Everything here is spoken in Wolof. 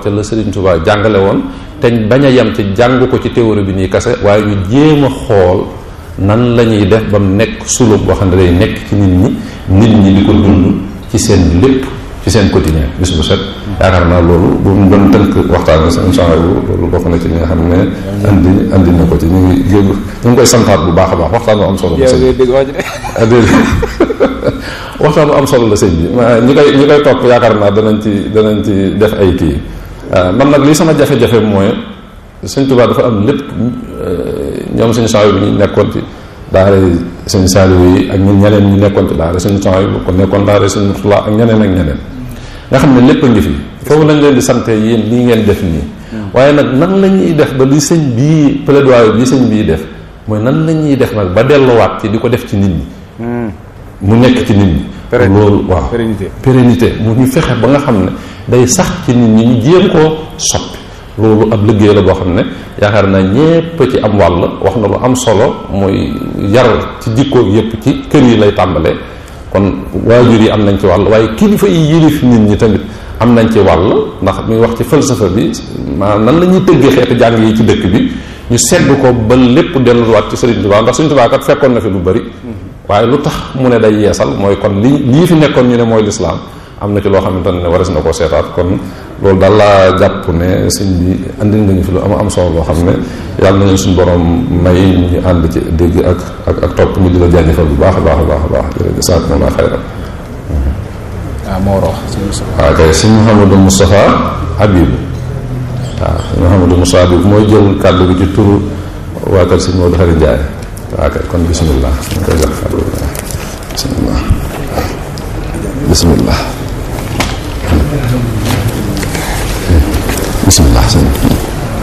ca la Serigne Touba jàngale woon te bañ a yem ci jàng ko ci théorie bi nii kase waaye ñu jéem a xool nan la ñuy def ba mu nekk sulub boo xam ne day nekk ci nit ñi nit ñi di ko dund ci seen lépp ci seen quotidien bis bu set yaakaar naa loolu bu mu doon tënk waxtaan bi seen change bu loolu bokk na ci li nga xam ne andi andi na ko ci ñu ngi jéegu ñu ngi koy santaat bu baax a baax waxtaan bu am solo la sëñ bi waxtaan bu am solo la sëñ bi ñi koy ñi koy topp yaakaar naa danañ ci danañ ci def ay kii man nag lii sama jafe-jafe mooy sëñ Tuubaa dafa am lépp ñoom suñu change bi ñu nekkoon ci daara suñu saaliwu yi ak ñun ñeneen ñu nekkoon ci daara suñu change bu ko nekkoon daara suñu Murtala ak ñeneen ak ñeneen nga xam ne lépp a ngi fi foofu lañ leen di sante yéen lii ngeen def nii waaye nag nan la ñuy def ba li sëñ bii plaidoyer bi sëñ bii def mooy nan la ñuy def nag ba delluwaat ci di ko def ci nit ñi mu nekk ci nit ñi loolu waaw pérennité mu ñu fexe ba nga xam ne day sax ci nit ñi ñu jéem koo soppi loolu ab liggéey la boo xam ne yaakaar naa ñépp ci am wàll wax na lu am solo mooy yar ci jikko yépp ci kër yi lay tàmbalee kon waajur yi am nañ ci wàll waaye kilifa yi yilif nit ñi tamit am nañ ci wàll ndax muy wax ci falsafa bi maanaam nan la ñuy tëggee xeetu jàng yi ci dëkk bi ñu sedd ko ba lépp delluwaat ci Sëriñ Tuubaa ndax Sëriñ Tuubaa kat fekkoon na fi lu bari waaye lu tax mu ne day yeesal mooy kon li lii fi nekkoon ñu ne mooy lislaam am na ci loo xamante ne waras na koo seetaat kon loolu daal laa jàpp ne sëñ bi andil nga ñu fi lu am am solo loo xam ne yàlla nañu suñu borom may ñu ànd ci dégg ak ak ak topp ñu di la jaajëfal bu baax a baax a baax a baax jërëjëf sant na la xayran waaw moo wax waaw kay sëñ Mouhamadou Moustapha Habib waaw sëñ Mouhamadou Moustapha Habib mooy jël kàddu gi ci turu waa kër sëñ Modou Xari Ndiaye waaw kay kon bismillah ñu koy jox kàddu gi bismillah bismillah bismillah